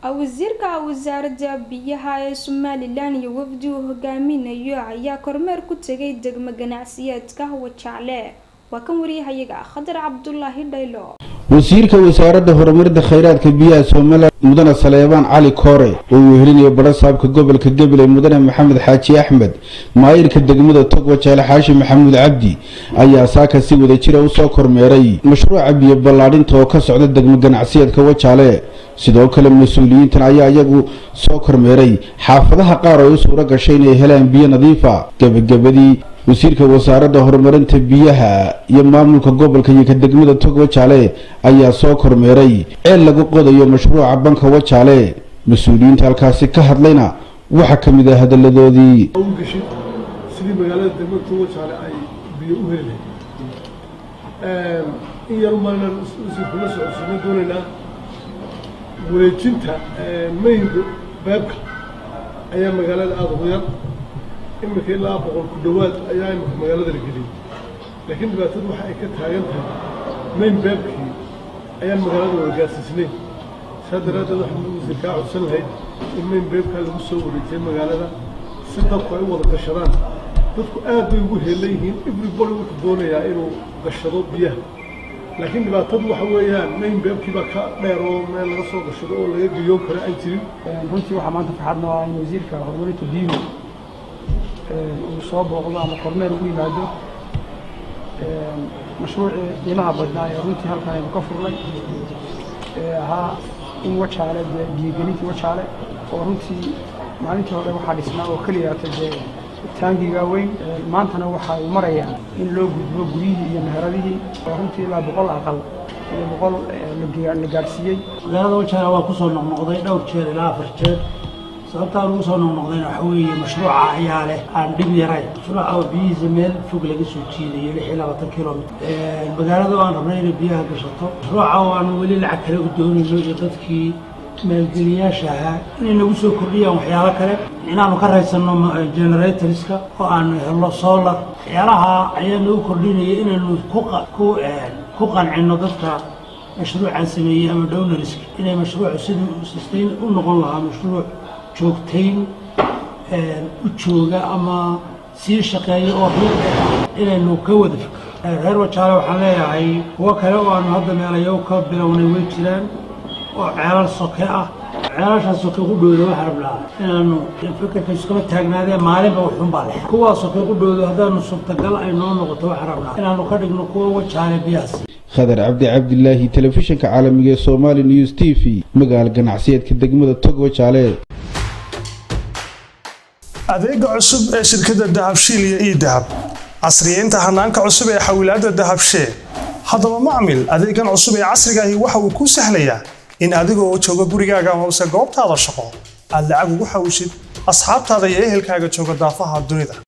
wasiirka wasaaradda biyaha ee somalilan iyo wafdi uu hogaaminayo ayaa kormeer ku tegay degmo ganacsiyeedka wajacle waa kan wariyahayaga khadar cabdulaahi dhaylo wasiirka wasaaradda horumarinta khayraadka biyaha somalilan mudane saleebaan cali koore oo uu helinayo badhasaabka gobolka gabiley mudane maxamed xaaji axmed maayirka degmada tog wajaale xaashi maxamuud cabdi ayaa saaka si wada jira usoo kormeeray mashruuca biyo ballaadhinta oo ka socda degmo ganacsiyeedka wajaale sidoo kale mas-uuliyiintan ayaa iyagu soo kormeeray xaafadaha qaar oo u suuro gashay inay helaan biyo nadiifa gebagabadii wasiirka wasaaradda horumarinta biyaha iyo maamulka gobolka iyo ka degmada tog wajaale ayaa soo kormeeray ceel lagu qodayo mashruuca banka wajaale mas-uuliyiinta halkaasi ka hadlayna waxaa ka mid ah hadaladoodii gashay sidii magaalada degmada tog wajaale ay biyo u heli lahayd in yar umaanaan kula socodsiino doonaynaa wareejinta maynka beebka ayaa magaalada aada ugu yar iminka ilaa boqol ku dhowaad ayaa imika magaalada la geliyay laakiin dhibaatadu waxa ay ka taagan tahay mayn beebkii ayaan magaalada wada gaarsiisnayn saa daraaddeed waxaan wasiir kaa codsan lahayd in mayn beebkaa lagu soo wareejiyay magaalada si dadku ay u wada gashadaan dadku aad bay ugu heelan yihiin everybody wuxuu doonayaa inuu gashado biyaha laakiin dhibaatadu waxa weeyaan mayn beebkii baa ka dheer oo meel laga soo gashado oo laga geyoon karo aan jirin runtii waxaa maanta farxad noo ah in wasiirka horumarinta biyuhu uu soo booqdo ama kormeer ugu yimaado mashruucii qiimaha badnaa ee runtii halkan aynu ka furnay ee ahaa in wajaale dee biyogelintii wajaale oo runtii maalintii hore waxaa dhisnaa oo keliyaata dee taangiga weyn maantana waxa uu marayaa in loo gudbo guryihii iyo meheradihii oo runtii ilaa boqol aqal iyo boqol la gaadhsiiyey magaalada wajaale waa kusoo noqnoqday dhowr jeer ilaa afar jeer sababtaan ugu soo noqnoqdayna waxa weeye mashruuca ayaa leh aan dhib yarayn mashruuca oo biyihiisa meel fog laga soo jiidayo lix iyo labaatan kilomitr magaalada oo aan rabnay inay biyaha gashato mashruuca oo aan weli lacag kale u doonayno iyo dadkii maalgeliyaasha ahaa inay nagu soo kordhiyaan waxyaalo kale inaanu ka raysanno generatorska oo aanu helno solar waxyaalaha ayaa nagu kordhinaya inaynu ku qancinno dadka mashruucan sameeyey ama downariska inay mashruucu sidii sustain u noqon lahaa mashruuc joogtayn u jooga ama sii shaqeeya oo riiq ah inaynu ka wada fikro reer wajaale waxaan leeyahay kuwo kale oo aanu hadda meelayo ka bilownay way jiraan oo ceelal soke ah ceelashaa soke ku dhowda waxaa rabnaa inaanu fikirka iskama taagnaadeen maalinba waxunbaa leh kuwaa soke ku dhowdo haddaanu suurtagal ay noo noqoto waxaa rabnaa inaanu ka dhigno kuwa wajaale biyahaas khadar cabdi cabdilaahi telefishinka caalamiga ee somaali news t v magaala ganacsiyeedka degmada tog wajaale adeega cusub ee shirkadda dahabshiil iyo ii dahab casriyeynta hanaanka cusub ee xawilaadda dahabshee haddaba macmil adeegan cusub ee casrigaahi waxa uu kuu sahlayaa in adigoo jooga gurigaaga amase goobtaada shaqo aad lacag ugu xawishid asxaabtaada iyo ehelkaaga jooga daafaha dunida